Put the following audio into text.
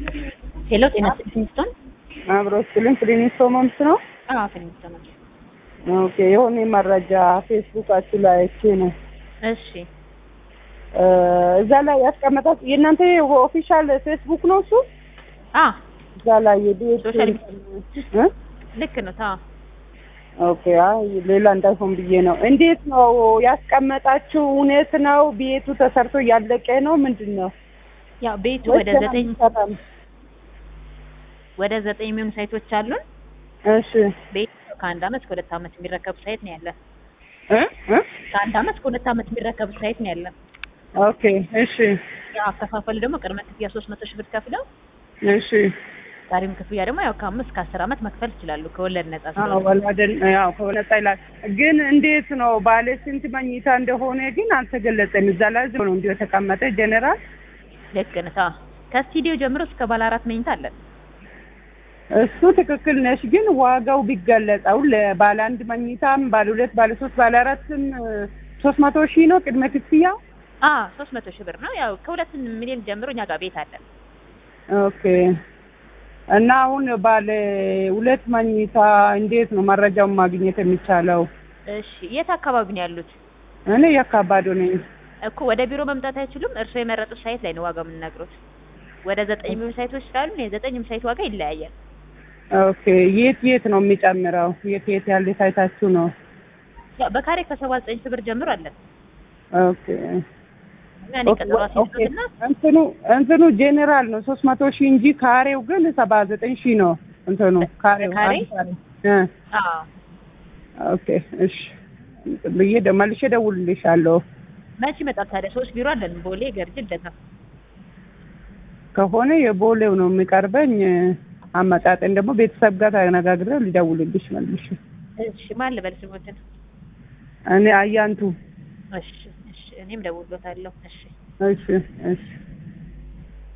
ሄሎ ጤና ፊሊንግስቶን አብሮ ስልን ፍሊኒስቶን ሆምስ ነው። አዎ ፊሊንግስቶን ነው። ኦኬ የሆነ መረጃ ፌስቡካችሁ ላይ አይቼ ነው። እሺ እ እዛ ላይ ያስቀመጣት የእናንተ ኦፊሻል ፌስቡክ ነው እሱ። አ እዛ ላይ የቤት ሶሻል እ ልክ ነው ታ ኦኬ አይ ሌላ እንዳይሆን ብዬ ነው። እንዴት ነው ያስቀመጣችሁ? እውነት ነው ቤቱ ተሰርቶ እያለቀ ነው ምንድን ነው? ያው ቤቱ ወይስ ወደ ገና ዘጠኝ አልተሰራም? ወደ ዘጠኝ የሚሆኑ ሳይቶች አሉን። እሺ ቤቱ ከአንድ አመት ከሁለት አመት የሚረከቡ ሳይት ነው ያለን። እ እ ከአንድ አመት ከሁለት አመት የሚረከቡ ሳይት ነው ያለን። ኦኬ እሺ ያው አከፋፈሉ ደግሞ ቅድመ ክፍያ ሶስት መቶ ሺህ ብር ከፍለው እሺ ዛሬም ክፍያ ደግሞ ያው ከአምስት ከአስር አመት መክፈል ይችላሉ ከወለድ ነጻ አዎ ስለሆነ። ወላደን ያው ከሆነታ ይላል። ግን እንዴት ነው ባለ ስንት መኝታ እንደሆነ ግን አልተገለጸም። እዛ ላይ ዝም ነው እንዲሁ የተቀመጠ ጀነራል። ልክ ነው ታ ከስቱዲዮ ጀምሮ እስከ ባለ አራት መኝታ አለን። እሱ ትክክል ነሽ። ግን ዋጋው ቢገለጽ አሁን ለባለ አንድ መኝታም ባለ ሁለት ባለ ሶስት ባለ አራትም ሶስት መቶ ሺህ ነው ቅድመ ክፍያ። አ ሶስት መቶ ሺህ ብር ነው ያው ከሁለት ሚሊዮን ጀምሮ እኛ ጋር ቤት አለን። ኦኬ እና አሁን ባለ ሁለት መኝታ እንዴት ነው መረጃውን ማግኘት የሚቻለው? እሺ የት አካባቢ ነው ያሉት? እኔ የካባዶ ነኝ። እኮ ወደ ቢሮ መምጣት አይችሉም። እርስዎ የመረጡት ሳይት ላይ ነው ዋጋ የምንነግሩት። ወደ ዘጠኝ የሚሆኑ ሳይቶች ስላሉ የዘጠኝም ሳይት ዋጋ ይለያያል። ኦኬ የት የት ነው የሚጨምረው? የት የት ያለ ሳይታችሁ ነው? ያው በካሬ ከሰባ ዘጠኝ ሺህ ብር ጀምሮ አለን። ኦኬ እና እኔ ቀጠሮ አስይዙትና እንትኑ እንትኑ ጄኔራል ነው ሶስት መቶ ሺህ እንጂ ካሬው ግን ሰባ ዘጠኝ ሺህ ነው። እንትኑ ካሬው ካሬ? አንድ ካሬ እ አዎ ኦኬ እሺ ብዬ ደ- መልሼ እደውልልሻለሁ። መቼ ይመጣል ታዲያ? ሶስት ቢሮ አለን ቦሌ፣ ገርጂ፣ ልደታ። ከሆነ የቦሌው ነው የሚቀርበኝ። አመጣጤን ደግሞ ቤተሰብ ጋር ተነጋግሬ ልደውልልሽ መልሼ። እሺ ማን ልበል ስሞትን? እኔ አያንቱ እሺ እሺ እኔም ደውሎታለሁ። እሺ እሺ እሺ